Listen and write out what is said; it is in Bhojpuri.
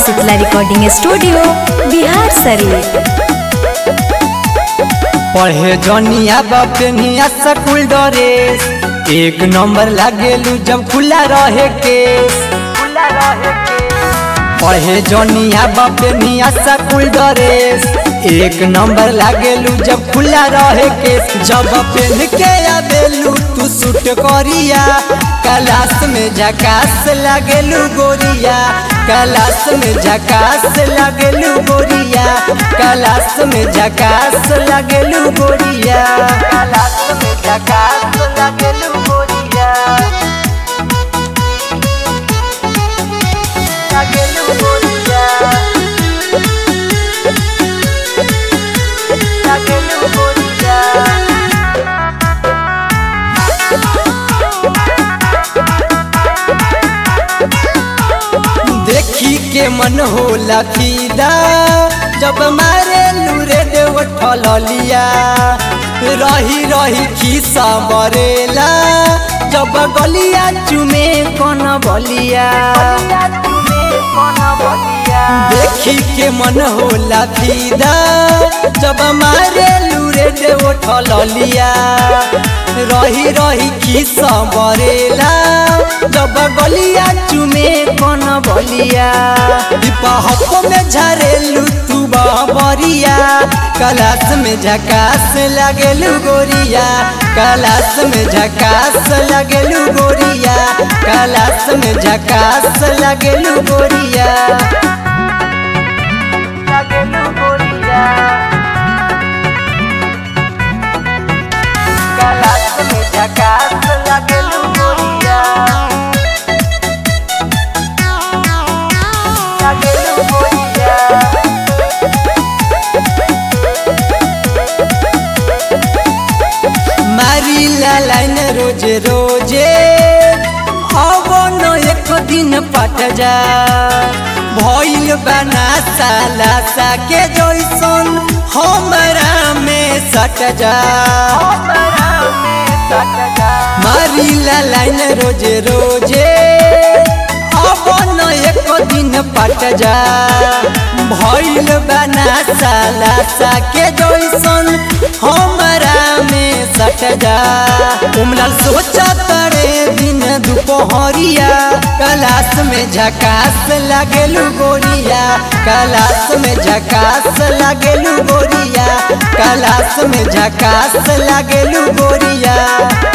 शीतला रिकॉर्डिंग स्टूडियो बिहार शरीफ पढ़े जनिया बपनिया स्कूल ड्रेस एक नंबर लागेलू जब खुला रहे केस पढ़े जनिया बपनिया स्कूल ड्रेस एक नंबर लागेलू जब खुला रहे केस जब पहन के आवेलू तू सूट करिया क्लास में झकास लागेलू गोरिया क्लास में झकास लागेलू गोरिया क्लास में झकास लागेलू गोरिया क्लास में झकास लागेलू गोरिया लागेलू गोरिया लागेलू गोरिया देखी के मन होला फीदा जब मारे लूरे देव ठलिया रही रही खीसा बरेला जब गलिया चुमे कन बलिया देखी के मन होला फीदा जब मारे लूरे देव ठलिया रही रही खीसा बरेला जब गलिया चुमे कन बलिया हको में झरेलू तू बरिया कलास में झकास लगेलू गोरिया कलास में झकास लगेलू गोरिया कलास में झकास लगेलू गोरिया लगेलू गोरिया कलास में झकास लगेलू गोरिया लगेलू गोरिया मारी ला लाइन रोजे रोजे अब न एक दिन पट जा भइल बना साला सा के जैसन हमरा में सट जा मारी ला लाइन रोजे रोजे अब न एक दिन पट जा भइल बना साला सा के जैसन हमरा में सट जा उमलाल सोचा तरे दिन दुपहरिया कलास में झकास लगेलू गोरिया कलास में झकास लगेलू गोरिया कलास में झकास लगेलू गोरिया